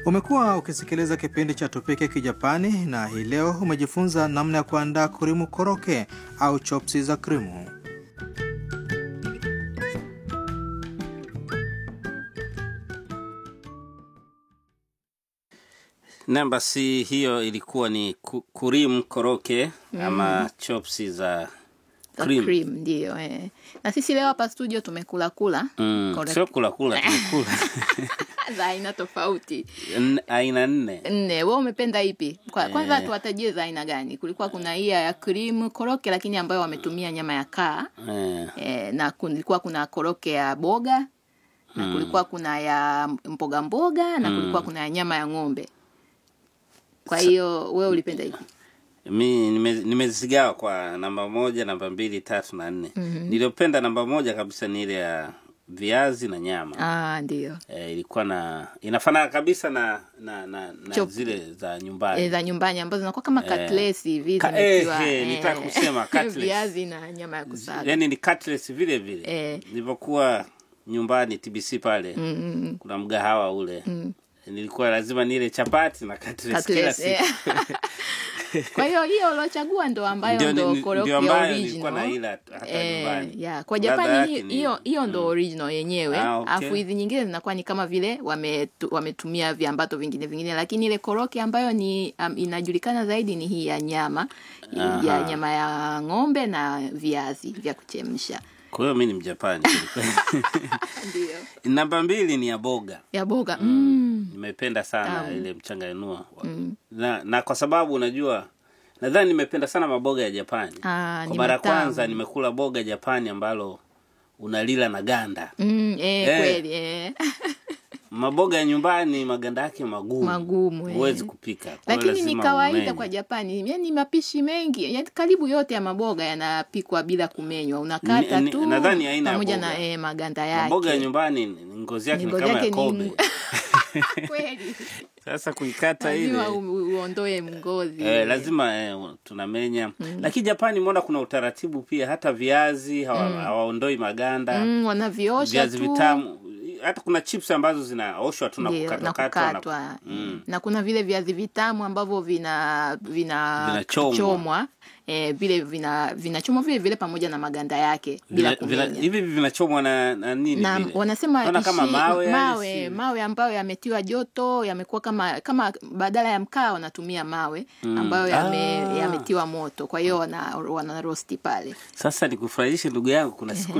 Umekuwa ukisikiliza kipindi cha Tupike Kijapani na hii leo umejifunza namna ya kuandaa kurimu koroke au chopsi za krimu. Naam, basi hiyo ilikuwa ni ku- kurim koroke ama chopsi za za cream. cream ndio eh. na sisi leo hapa studio tumekula kula Mm, Correct. sio kula kula tumekula za aina tofauti N- aina nne nne we umependa ipi Kwa, kwanza Eh. tuwatajie za aina gani kulikuwa kuna hii ya cream koroke lakini ambayo wametumia nyama ya kaa eh, eh, na kulikuwa kuna koroke ya boga na kulikuwa kuna ya mboga mboga na kulikuwa kuna ya nyama ya ng'ombe kwa hiyo wewe ulipenda ipi mi nime- nimezigawa kwa namba moja namba mbili tatu na nne niliyopenda namba moja kabisa ni ile ya viazi na nyama ah ndio eh, ilikuwa na inafanana kabisa na na, na, na Chop. zile za nyumbani e, za nyumbani ambazo zinakuwa kama Eh. katlesi hivi Ka- zimetiwa, eh, eh, nitaka kusema cutlets. viazi na nyama ya kusaga yani ni cutlets vile vile Eh. nilivyokuwa nyumbani tbc pale Mm, mm, mm. kuna mgahawa ule nilikuwa lazima nile chapati na cutlets kila Cutlets, eh. siku kwa hiyo hiyo uliochagua ndo ambayo Ndio- ndo ndio koroke ambayo nilikuwa original naila hata Eh, nyumbani. yeah. kwa Ladha japani yake hi- ni- hiyo hiyo ndo original yenyewe Ah, okay. alafu hizi nyingine zinakuwa ni kama vile wametu, wametumia viambato vingine vingine lakini ile koroke ambayo ni um, inajulikana zaidi ni hii ya nyama Aha. ya nyama ya ng'ombe na viazi vya kuchemsha kwa hiyo mi ni mjapani ndio namba mbili ni ya boga ya boga mm. nimependa sana Tamu. ile mchanganua na, na kwa sababu unajua nadhani nimependa sana maboga ya japani Ah, kwa ni mara ya matamu. kwanza nimekula boga japani ambalo unalila na ganda Mm, eh, Eh. kweli eh. maboga ya nyumbani maganda yake magumu Magumu, eh. huwezi kupika Kwa hiyo lakini ni lazima kawaida umenye. kwa Japani, yani mapishi mengi yani karibu yote ya maboga yanapikwa bila kumenywa, unakata Ni- ni- tu nadhani aina ya pamoja boga. na eh, maganda yake. maboga ya nyumbani ni- ni ngozi yake ni Ngozi kama ya yake ni kobe ngu- kweli sasa kuikata ile lazima u- uondoe mgozi Eh, lazima eh, tunamenya lakini japani mbona kuna utaratibu pia hata viazi hawa- hawaondoi maganda mm, wanaviosha viazi tu vitamu hata kuna chips ambazo zinaoshwa tu na Ndio, na kukatwakatwa na- kukatwa Mm. na kuna vile viazi vitamu ambavyo vina vina Vinachomwa. chomwa eh, vile vina vinachomwa vile vile pamoja na maganda yake bila Vina- vina- kumenya. hivi vinachomwa na, na nini na vile? wanasema Naona kama ishi- mawe, yani mawe, si- mawe ambayo yametiwa joto yamekuwa kama kama badala ya mkaa wanatumia mawe ambayo yame, Ah. yametiwa moto kwa hiyo wana, wana rosti pale sasa nikufurahishe ndugu yangu kuna siku